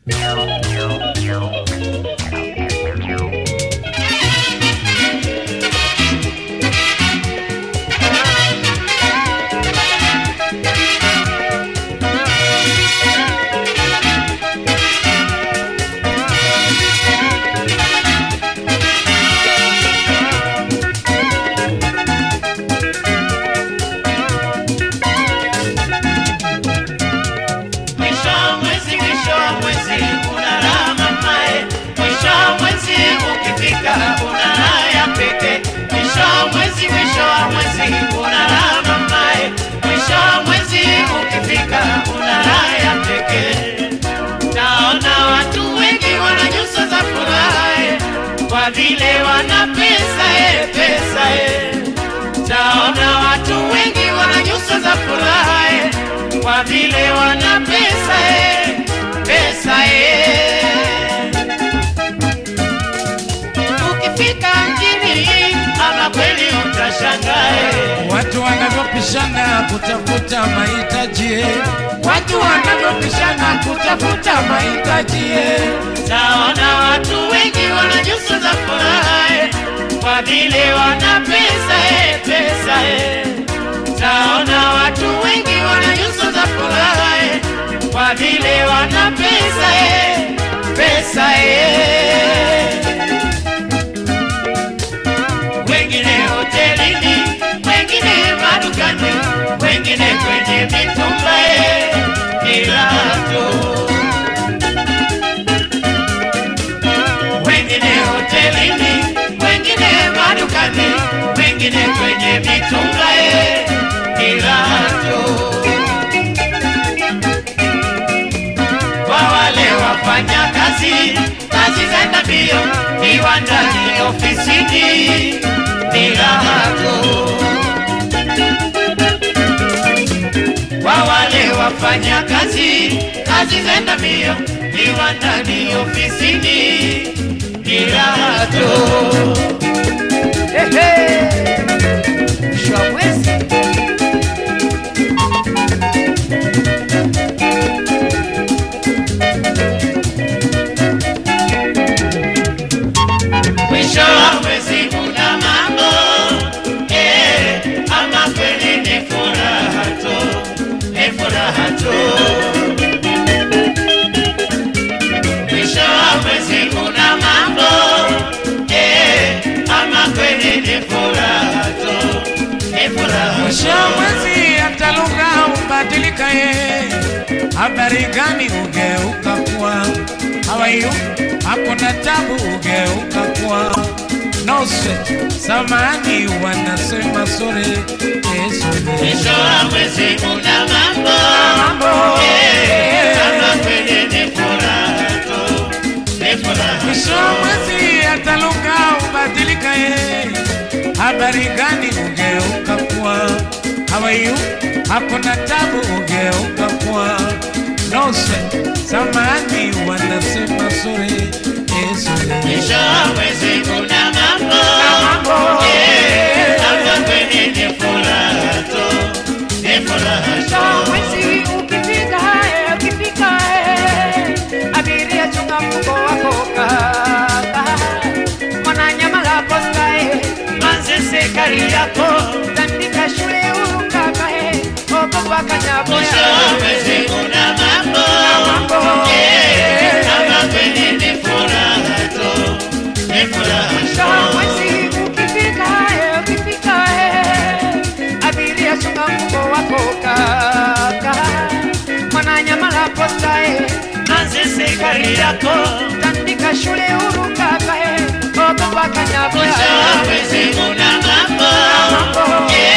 Mwisho wa mwezi, mwisho wa mwezi unalama mae, mwisho wa mwezi ukifika unalala ya peke. Mwisho wa mwezi, mwisho wa mwezi unalama mae, mwisho wa mwezi ukifika unalala ya peke. Naona watu wengi wana nyuso za furaha eh, kwa vile wana pesa eh, pesa eh. Naona watu wengi wana nyuso za furaha eh, kwa vile wana pesa eh, pesa eh. Ukifika mjini ama kweli utashangaa eh. Watu wanavyopishana kutafuta mahitaji, watu wanavyopishana kutafuta mahitaji eh. Naona watu wengi wana nyuso za furaha eh, kwa vile wana pesa eh, pesa eh. Naona watu wengi wana nyuso za furaha eh, kwa vile wana pesa eh, pesa eh. Wengine hotelini, wengine madukani, wengine kwenye mitumba eh, milato wengine hotelini, wengine madukani, wengine kwenye mitumba eh, milato. Kwa wale wafanya kazi, kazi zaenda mbio, viwandani, ofisini, milato. Kwa wale wafanya kazi, kazi zaenda mbio, viwandani, ofisini, milato. Mwisho wa mwezi Mwisho wa mwezi kuna mambo eh, ama kweli ni furaha tu, ni furaha tu. Mwisho wa mwezi kuna mambo eh, ama kweli ni furaha tu, ni furaha mwisho tu. wa mwezi hata lugha hubadilika, ye habari gani ugeuka kuwa hawayu, hakuna tabu ugeuka kuwa no sweat, samani wanasema sore Yesu Mwisho wa mwezi kuna mambo mambo eh, ama kweli ni furaha tu, ni furaha tu. mwisho wa mwezi hata lugha hubadilika, ye habari gani ugeuka kuwa hawayu, hakuna tabu ugeuka kuwa no sweat, samani wanasema sore Yesu Mwisho wa mwezi kuna mambo eh, ama kweli ni furaha tu, ni furaha Mwisho wa tu. mwezi ukifika, eh, ukifika, eh, abiria chunga mfuko wako kaka. Mwananyamala posta, eh, Manzese kari yako tandika shule huru kaka, eh, ogopa kanyaboya. Mwisho wa mwezi kuna mambo eh, ama kweli ni furaha tu, ni furaha Mwisho wa tu. mwezi ukifika, eh, ukifika, eh, abiria chunga mfuko wako kaka. Mwananyamala posta, eh, Manzese kari yako tandika shule huru kaka, eh, ogopa kanyaboya. Mwisho wa mwezi kuna mambo eh,